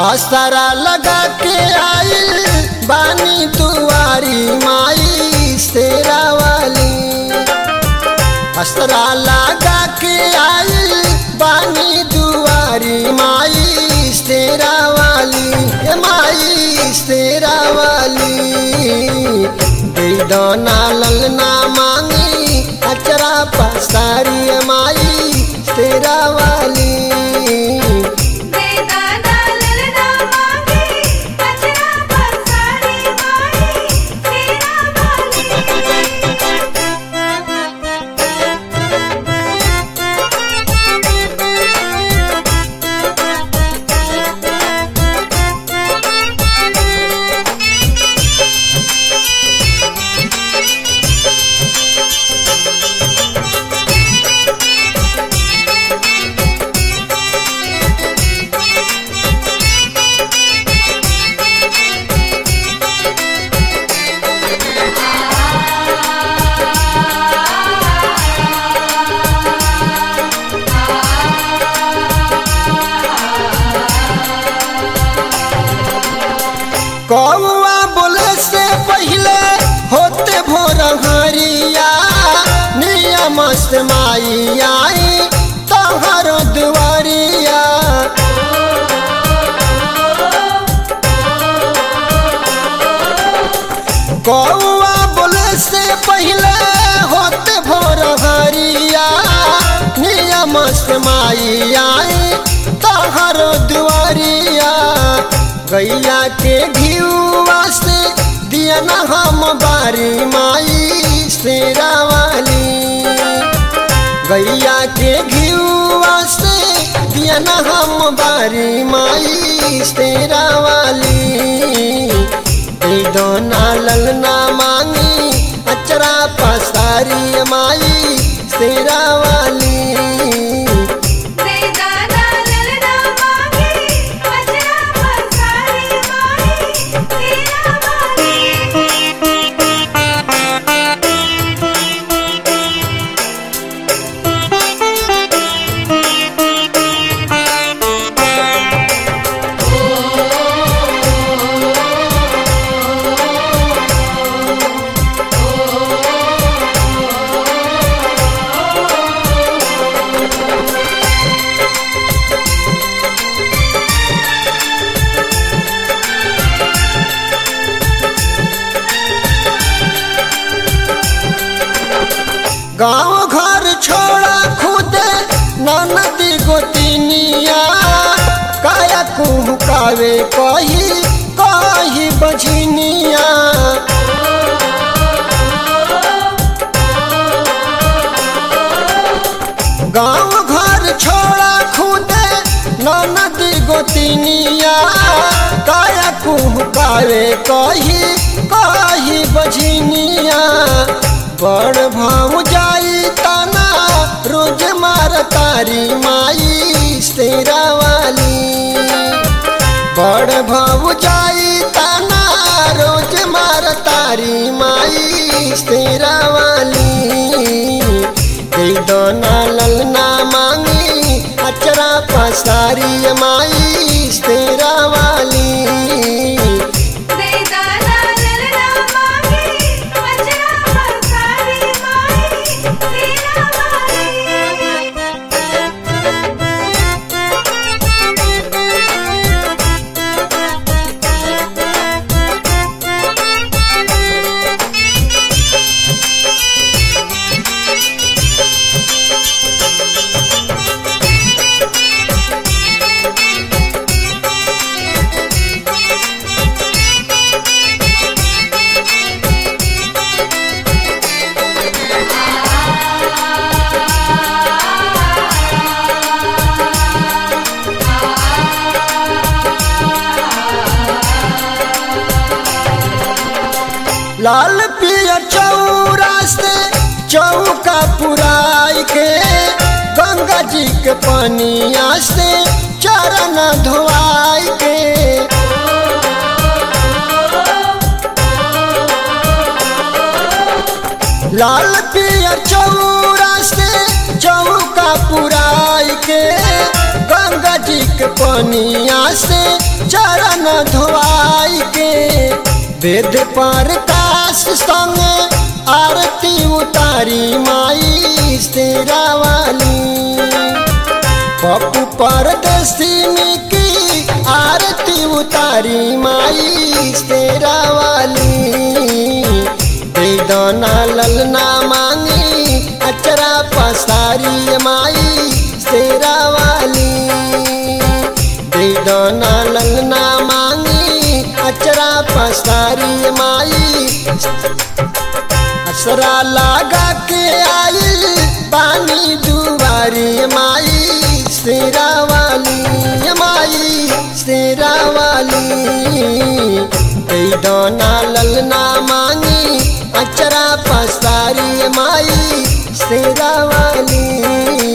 असरा लगा के आइल बानी दुआरी माई शेरा वाली असरा लगा के आइल बानी दुआरी माई शेरा वाली ए माई शेरा वाली बेदना ललना मांगी अचरा पसारी माई शेरा वाली बेदाना ललना मांगे अचरा पसारी माई तेरा कौआ बोले से पहले होते भोर हरिया नियम से माई आई तहर दुआरिया कौआ बोले से पहले होते भोर हरिया नियम से माई आई तहर दुआरिया गैया के घियुआ से दिया न हम बारी माई शेरा वाली गैया के घियुआ से दिया न हम बारी माई शेरा वाली दोना ललना मांगी अचरा पसारी माई शेरा वाली बेदाना ललना मांगे अचरा पसारी माई तेरा गाँव घर छोड़ा खुदे ननदी गोतिनिया काया कुहकावे कही कही बझनिया गाँव घर छोड़ा खुदे ननदी गोतिनिया काया कुहकावे कही कही बझनिया बड़ भाव जाई तना रोज मार तारी माई शेरा वाली बड़ भाव जाई तना रोज मार तारी माई शेरा वाली दोना ललना मांगी अचरा पसारी माई शेरा वाली बेदाना ललना मांगे अचरा पसारी माई तेरा लाल पिया चौरा से चौका पुराई के गंगा जी के पानिया से चरण धोआई के लाल पिया चौरा से चौका पुराई के गंगा जी के पनिया से चरण धोआई के वेद पर काश संगे आरती उतारी माई तेरा वाली पप्पू परदेसी में की आरती उतारी माई तेरा वाली बेदना ललना मांगी अचरा पसारी माई तेरा वाली बेदना ललना मांगी अचरा पसारी माई असरा लगा के आई पानी दुआरी माई शेरा वाली माई शेरा वाली दाना ललना मांगी अचरा पसारी माई शेरा वाली